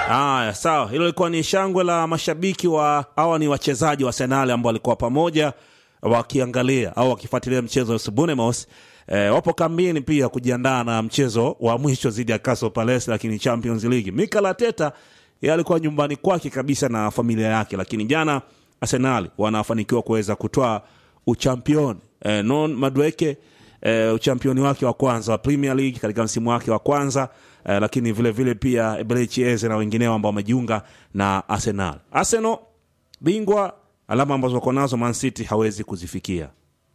Haya, sawa. Hilo lilikuwa ni shangwe la mashabiki wa hawa ni wachezaji wa Arsenal ambao walikuwa pamoja wakiangalia au wakifuatilia mchezo wa Bournemouth. E, wapo kambini pia kujiandaa na mchezo wa mwisho dhidi ya Crystal Palace, lakini Champions League. Mikel Arteta yeye alikuwa nyumbani kwake kabisa na familia yake, lakini jana Arsenal wanafanikiwa kuweza kutoa uchampioni e, non Madueke e, uchampioni wake wa kwanza wa Premier League katika msimu wake wa kwanza e, lakini vile vile pia Eberechi Eze na wengineo ambao wamejiunga na Arsenal. Arsenal bingwa, alama ambazo wako nazo Man City hawezi kuzifikia.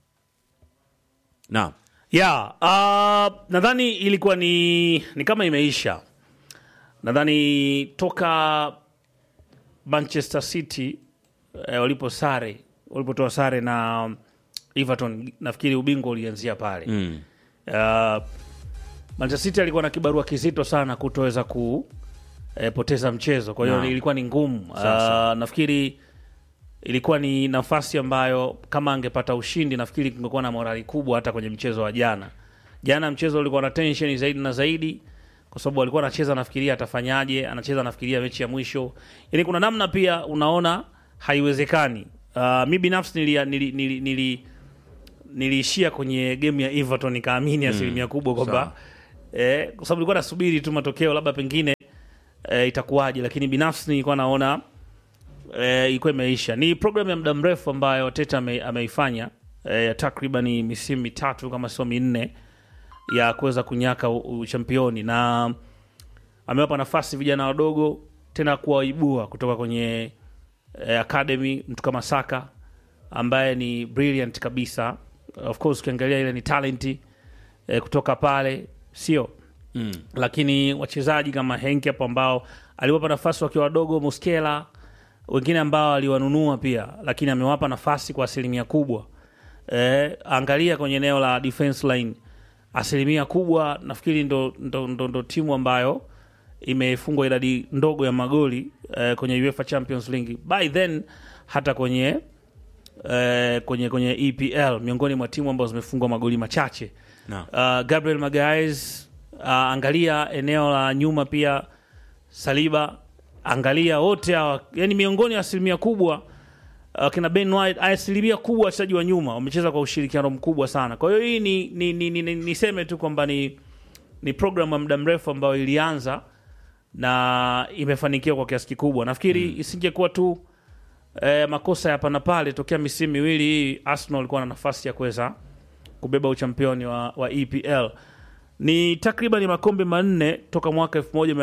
Naam. ya uh, nadhani ilikuwa ni, ni kama imeisha nadhani toka manchester city eh, walipo sare walipotoa sare na everton nafikiri ubingwa ulianzia pale Mm. uh, manchester city alikuwa na kibarua kizito sana kutoweza kupoteza mchezo kwa hiyo Naam. ilikuwa ni ngumu Sasa. uh, nafikiri ilikuwa ni nafasi ambayo kama angepata ushindi nafikiri kungekuwa na morali kubwa hata kwenye mchezo wa jana jana mchezo ulikuwa na tension zaidi na zaidi kwa sababu alikuwa anacheza anafikiria atafanyaje anacheza anafikiria mechi ya mwisho yani kuna namna pia unaona haiwezekani uh, mi binafsi nili, nili, nili, nili, niliishia kwenye game ya everton nikaamini asilimia kubwa kwamba eh, kwa sababu nilikuwa nasubiri tu matokeo labda pengine eh, itakuwaje lakini binafsi nilikuwa naona eh, ilikuwa imeisha. Ni programu ya muda mrefu ambayo Teta ame, ameifanya eh, takriban misimu mitatu kama sio minne ya kuweza kunyaka u- uchampioni na amewapa nafasi vijana wadogo tena kuwaibua kutoka kwenye eh, academy, mtu kama Saka ambaye ni brilliant kabisa. Of course ukiangalia ile ni talenti eh, kutoka pale, sio Mm. lakini wachezaji kama Henke hapo ambao aliwapa nafasi wakiwa wadogo, Muskela, wengine ambao aliwanunua pia, lakini amewapa nafasi kwa asilimia kubwa. E, angalia kwenye eneo la defense line, asilimia kubwa nafikiri ndo, ndo, ndo, ndo timu ambayo imefungwa idadi ndogo ya magoli e, kwenye UEFA Champions League by then hata kwenye e, kwenye kwenye EPL miongoni mwa timu ambazo zimefungwa magoli machache Naam. uh, Gabriel Magalhaes uh, angalia eneo la nyuma pia Saliba, angalia wote hawa, yani miongoni ya asilimia kubwa uh, kina Ben White, asilimia kubwa wachezaji wa nyuma wamecheza kwa ushirikiano mkubwa sana. Kwa hiyo hii ni ni, ni, ni, ni, niseme tu kwamba ni ni program ya muda mrefu ambayo ilianza na imefanikiwa kwa kiasi kikubwa. Nafikiri isingekuwa tu eh, makosa ya hapa na pale tokea misimu miwili hii, Arsenal walikuwa na nafasi ya kuweza kubeba uchampioni wa, wa EPL. Ni takriban makombe manne toka mwaka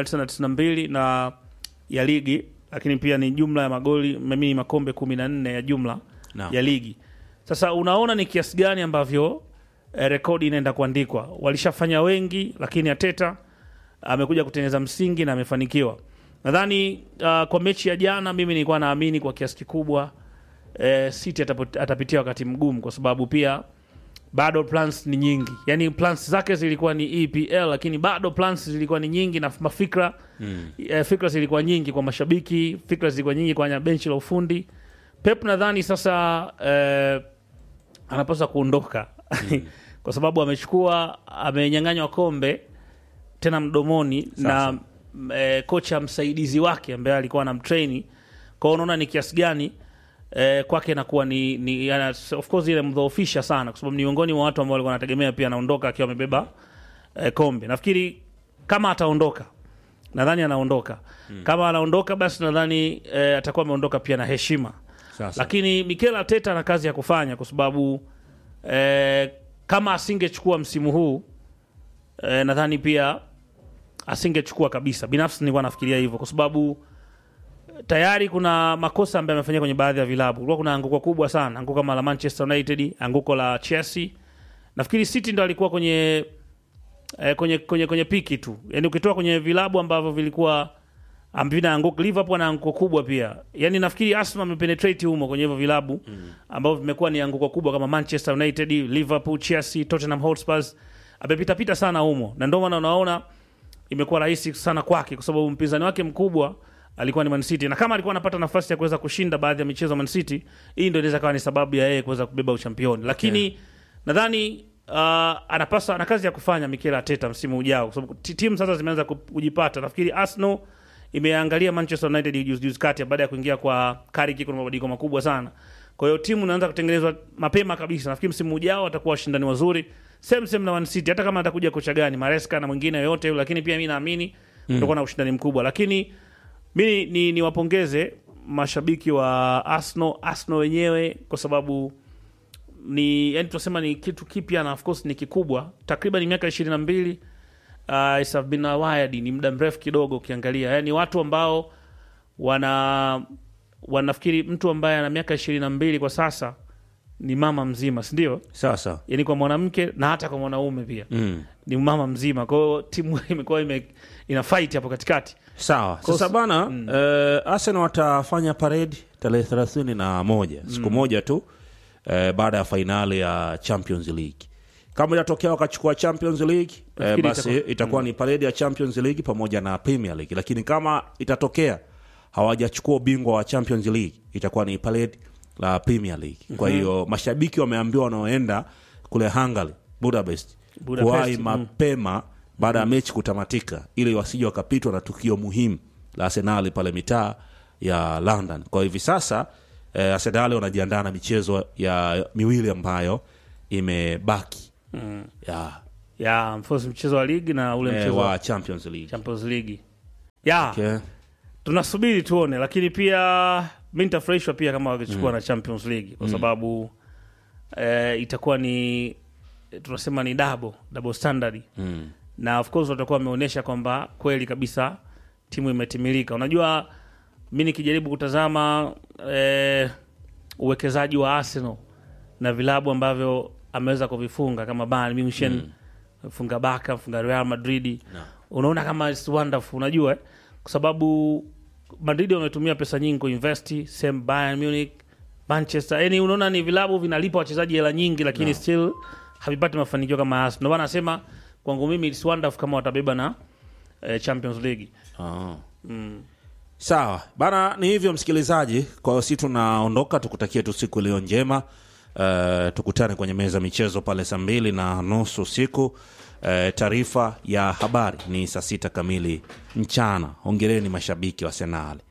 1992 na ya ligi, lakini pia ni jumla ya magoli mimi makombe 14 ya jumla Naam. ya ligi. Sasa unaona ni kiasi gani ambavyo eh, rekodi inaenda kuandikwa. Walishafanya wengi, lakini Ateta amekuja kutengeneza msingi na amefanikiwa. Nadhani uh, kwa mechi ya jana mimi nilikuwa naamini kwa kiasi kikubwa eh, City atapo- atapitia wakati mgumu kwa sababu pia bado plans ni nyingi, yani plans zake zilikuwa ni EPL, lakini bado plans zilikuwa ni nyingi na mafikra Mm. eh, fikra zilikuwa nyingi kwa mashabiki, fikra zilikuwa nyingi kwenye benchi la ufundi. Pep nadhani sasa eh, anapaswa kuondoka kwa sababu amechukua amenyang'anywa kombe tena mdomoni Sasa. na m- eh, kocha msaidizi wake ambaye alikuwa anamtraini kwao, unaona ni kiasi gani eh, kwake inakuwa ni, ni yana, of course ile mdhoofisha sana, kwa sababu ni miongoni mwa watu ambao walikuwa wanategemea pia anaondoka akiwa amebeba eh, kombe. Nafikiri kama ataondoka nadhani anaondoka kama anaondoka basi nadhani eh, atakuwa ameondoka pia na heshima Sasa. lakini Mikel Arteta ana kazi ya kufanya kwa sababu eh, kama asingechukua msimu huu eh, nadhani pia asingechukua kabisa. Binafsi nilikuwa nafikiria hivyo kwa sababu tayari kuna makosa ambayo amefanyia kwenye baadhi ya vilabu. Kulikuwa kuna anguko kubwa sana, anguko kama la Manchester United, anguko la Chelsea. Nafikiri City ndo alikuwa kwenye eh, kwenye kwenye kwenye piki tu, yaani ukitoa kwenye vilabu ambavyo vilikuwa ambavyo anguko, Liverpool ana anguko kubwa pia. Yaani nafikiri Arsenal amepenetrate humo kwenye hivyo vilabu ambavyo vimekuwa ni anguko kubwa kama Manchester United, Liverpool, Chelsea, Tottenham Hotspur. Amepita pita sana humo, na ndio maana unaona imekuwa rahisi sana kwake kwa sababu mpinzani wake mkubwa alikuwa ni Man City, na kama alikuwa anapata nafasi ya kuweza kushinda baadhi ya michezo Man City, hii ndio inaweza kawa ni sababu ya yeye kuweza kubeba uchampioni, lakini nadhani uh, anapaswa ana kazi ya kufanya Mikel Arteta msimu ujao, kwa sababu ti- timu sasa zimeanza ku- kujipata. Nafikiri Arsenal imeangalia Manchester United juzi juzi kati baada ya kuingia kwa Carrick, kuna mabadiliko makubwa sana. Kwa hiyo timu inaanza kutengenezwa mapema kabisa. Nafikiri msimu ujao watakuwa washindani wazuri, same same na Man City, hata kama atakuja kocha gani Maresca na mwingine yoyote yule, lakini pia mimi naamini kutakuwa na ushindani mkubwa, lakini mi ni niwapongeze mashabiki wa Arsenal, Arsenal wenyewe kwa sababu ni yani tunasema ni kitu kipya na of course ni kikubwa, takriban miaka ishirini na mbili uh, it's have been a while, ni muda mrefu kidogo ukiangalia, yani watu ambao wana wanafikiri mtu ambaye ana miaka ishirini na mbili kwa sasa ni mama mzima, si ndio? Sasa Yani kwa mwanamke na hata kwa mwanaume pia mm. ni mama mzima. Kwa hiyo timu imekuwa ime, ina fight hapo katikati. Sawa. Sasa bana eh, Arsenal watafanya parade tarehe thelathini na moja siku moja tu eh, baada ya fainali ya Champions League. Kama itatokea wakachukua Champions League eh, Nafikiri basi itakuwa- itakuwa ni parade ya Champions League pamoja na Premier League, lakini kama itatokea hawajachukua ubingwa wa Champions League itakuwa ni parade la Premier League. Kwa hiyo mashabiki wameambiwa wanaoenda kule Hungary, Budapest, Budapest, kuwahi mm. mapema baada ya mechi kutamatika ili wasije wakapitwa na tukio muhimu la Arsenali pale mitaa ya London. Kwa hivi sasa eh, Arsenali wanajiandaa na michezo ya miwili ambayo imebaki ya ya mfosi mchezo wa ligi na ule eh, mchezo wa wa Champions League. Champions League ya Okay. tunasubiri tuone, lakini pia mi nitafurahishwa pia kama wakichukua na Champions League kwa sababu eh, itakuwa ni tunasema ni double double standard Mm. na of course watakuwa wameonyesha kwamba kweli kabisa timu imetimilika. Unajua, mi nikijaribu kutazama eh, uwekezaji wa Arsenal na vilabu ambavyo ameweza kuvifunga kama Bayern Munchen funga Barca, funga Real Madrid unaona kama it's wonderful, unajua eh? kwa sababu Madrid wametumia pesa nyingi kuinvesti, same Bayern Munich, Manchester, yani unaona ni vilabu vinalipa wachezaji hela nyingi, lakini still havipati mafanikio kama Arsenal. Ndio maana nasema kwangu mimi it's wonderful kama watabeba na eh, Champions League. Ah. Sawa bana, ni hivyo msikilizaji. Kwa hiyo si tunaondoka, tukutakie tu siku iliyo njema. Uh, tukutane kwenye meza michezo pale saa mbili na nusu usiku. Uh, taarifa ya habari ni saa sita kamili mchana. Hongereni mashabiki wa Arsenal.